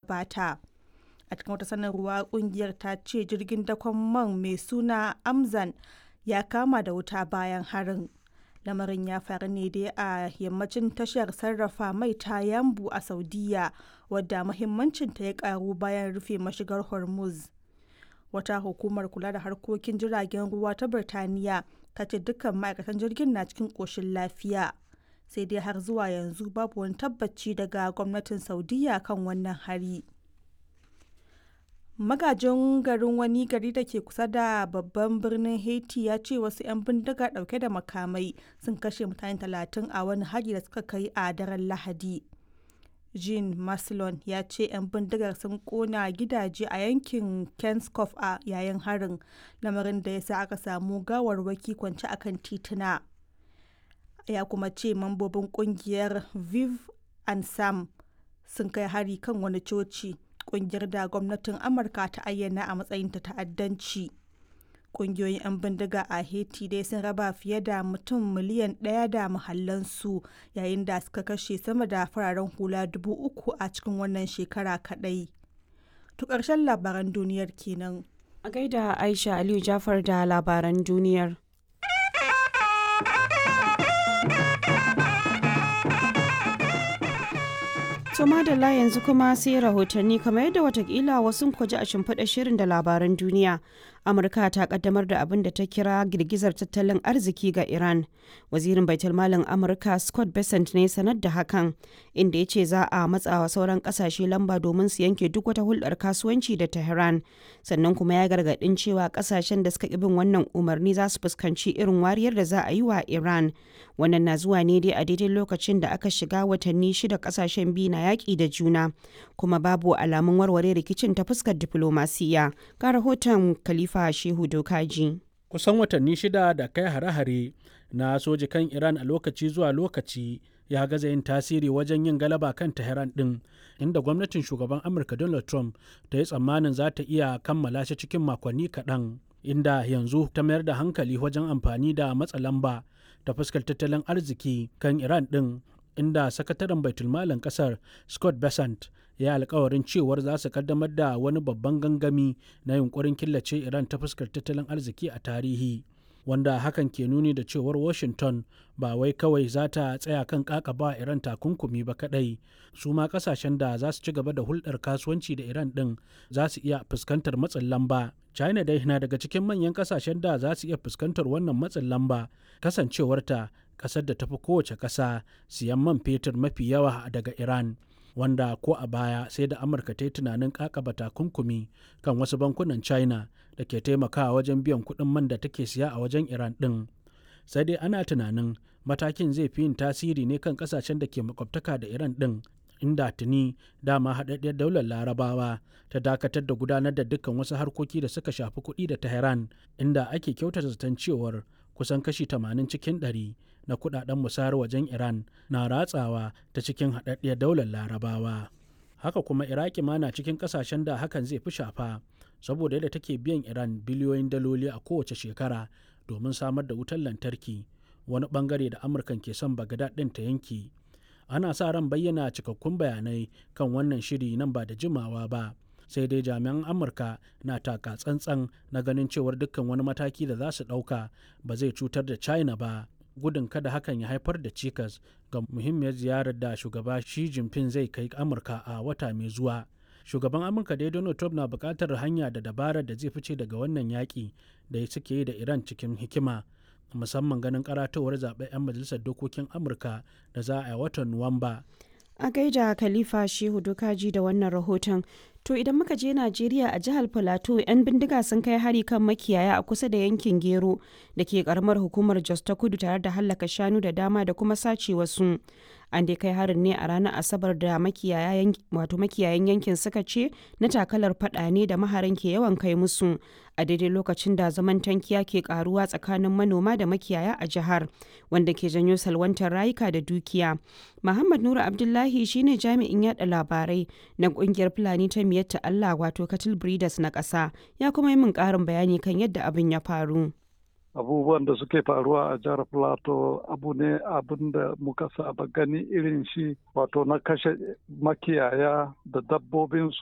gabata a cikin wata sanarwa kungiyar ta ce jirgin dakon man mai suna amzan ya kama da wuta bayan harin lamarin ya faru ne dai a yammacin tashar sarrafa mai ta yambu a saudiya wadda muhimmancinta ya karu bayan rufe mashigar hormuz wata hukumar kula da harkokin jiragen ruwa ta birtaniya ta ce dukkan ma'aikatan jirgin na cikin ƙoshin lafiya sai dai har zuwa yanzu babu wani tabbaci daga gwamnatin saudiya kan wannan hari magajin garin wani gari da ke kusa da babban birnin haiti ya ce wasu 'yan bindiga dauke da makamai sun kashe mutane talatin a wani hari da suka kai a daren lahadi jean maslon ya ce 'yan bindigar sun kona gidaje a yankin kenskoff a yayin harin lamarin da ya sa aka samu gawarwaki kwance akan tituna ya kuma ce mambobin kungiyar viv and sam sun kai hari kan wani coci kungiyar da gwamnatin amurka ta ayyana a matsayin ta ta'addanci kungiyoyin 'yan bindiga a haiti dai sun raba fiye da mutum miliyan ɗaya da mahallansu yayin da suka kashe sama da fararen hula dubu uku a cikin wannan shekara kaɗai to ƙarshen labaran duniyar kenan a gaida aisha aliyu jafar da labaran duniyar To madalla yanzu kuma sai rahotanni kamar yadda watakila wasu kwaji a shimfiɗa shirin da labaran duniya. Amurka ta kaddamar da abin da ta kira girgizar tattalin arziki ga Iran. Wazirin Baitulmalin Amurka Scott Bessent ne sanar da hakan, inda ya ce za a matsawa sauran kasashe lamba domin su yanke duk wata hulɗar kasuwanci da Tehran. Sannan kuma ya gargaɗin cewa kasashen da suka ƙi bin wannan umarni za su fuskanci irin wariyar da za a yi wa Iran. Wannan na zuwa ne dai a daidai lokacin da aka shiga watanni shida kasashen biyu na yaƙi da juna kuma babu alamun warware rikicin ta fuskar diflomasiya ga rahoton khalifa shehu dokaji kusan watanni shida da kai hare-hare na soji kan iran a lokaci zuwa lokaci ya gaza yin tasiri wajen yin galaba kan tehran din inda gwamnatin shugaban amurka donald trump ta yi tsammanin za ta iya kammala shi cikin makonni kaɗan inda yanzu ta mayar da hankali wajen amfani da matsa lamba ta fuskar tattalin arziki kan iran din inda sakataren baitulmalin kasar scott besant ya alkawarin cewar za su kaddamar da wani babban gangami na yunkurin killace iran ta fuskar tattalin arziki a tarihi wanda hakan ke nuni da cewar washington ba wai kawai za ta tsaya kan kakaba iran takunkumi ba kadai su ma kasashen da za su ci gaba da hulɗar kasuwanci da iran ɗin za su iya fuskantar matsin lamba china dai na daga cikin manyan kasashen da za su iya fuskantar wannan matsin lamba kasancewarta kasar da tafi kowace ƙasa siyan man fetur mafi yawa daga iran wanda ko a baya sai da amurka ta yi tunanin kakaba takunkumi kan wasu bankunan china da ke taimakawa wajen biyan kuɗin man da take siya a wajen iran ɗin sai dai ana tunanin matakin zai fi yin tasiri ne kan ƙasashen da ke makwabtaka da iran ɗin inda tuni dama haɗaɗɗiyar daular larabawa ta dakatar da gudanar da dukkan wasu harkoki da suka shafi kuɗi da tehran inda ake kyautata zaton cewar kusan kashi 80 cikin 100 na kudaden musayar wajen Iran na ratsawa ta cikin haɗaɗɗiyar daular larabawa. Haka kuma Iraki ma na cikin ƙasashen da hakan zai fi shafa saboda yadda take biyan Iran biliyoyin daloli a kowace shekara domin samar da wutar lantarki wani bangare da Amurkan ke son Bagdad ɗin ta yanki. Ana sa ran bayyana cikakkun bayanai kan wannan shiri nan ba da jimawa ba. sai dai jami'an amurka na taka tsantsan na ganin cewar dukkan wani mataki da za su ɗauka ba zai cutar da china ba gudun kada hakan ya haifar da cikas ga muhimmiyar ziyarar da shugaba Xi Jinping zai kai Amurka a wata mai zuwa. Shugaban Amurka dai Donald Trump na buƙatar hanya da dabarar da zai fice daga wannan yaƙi da suke yi da Iran cikin hikima. musamman ganin karatowar zaɓen 'yan majalisar dokokin amurka da za a yi watan nuwamba a gaida khalifa shehu dokaji da wannan rahoton to idan muka je najeriya a jihar plateau 'yan bindiga sun kai hari kan makiyaya a kusa da yankin gero da ke karamar hukumar jos ta kudu tare da hallaka shanu da dama da kuma sace wasu an dai kai harin ne a ranar asabar da makiyayan yankin suka ce na takalar fada ne da maharan ke yawan kai musu a daidai lokacin da zaman tankiya ke karuwa tsakanin manoma da makiyaya a jihar wanda ke janyo salwantar rayuka da dukiya muhammad nura abdullahi shine jami'in yada labarai na kungiyar fulani ta miyatta allah wato cattle breeders na ƙasa ya kuma yi min ƙarin bayani kan yadda abin ya faru abubuwan da suke faruwa a jihar plateau abu ne abin da muka saba gani irin shi wato na kashe makiyaya da dabbobinsu